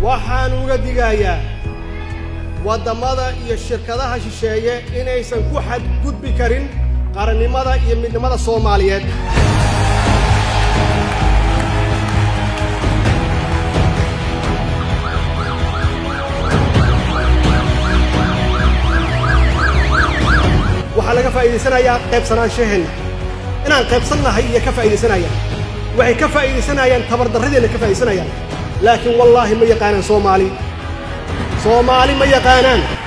waxaan uga digayaa waddamada iyo shirkadaha shisheeye inaysan ku xadgudbi karin qarannimada iyo midnimada soomaaliyeed waxaa laga faa'iidaysanayaa qaybsanaanshaheena inaan qaybsannahay iyo ka faa'iidaysanayaan waxay ka faa'iidaysanayaan tabardarradeenna ka faa'iidaysanayaan laakiin wallaahi ma yaqaanaan soomaali soomaali ma yaqaanaan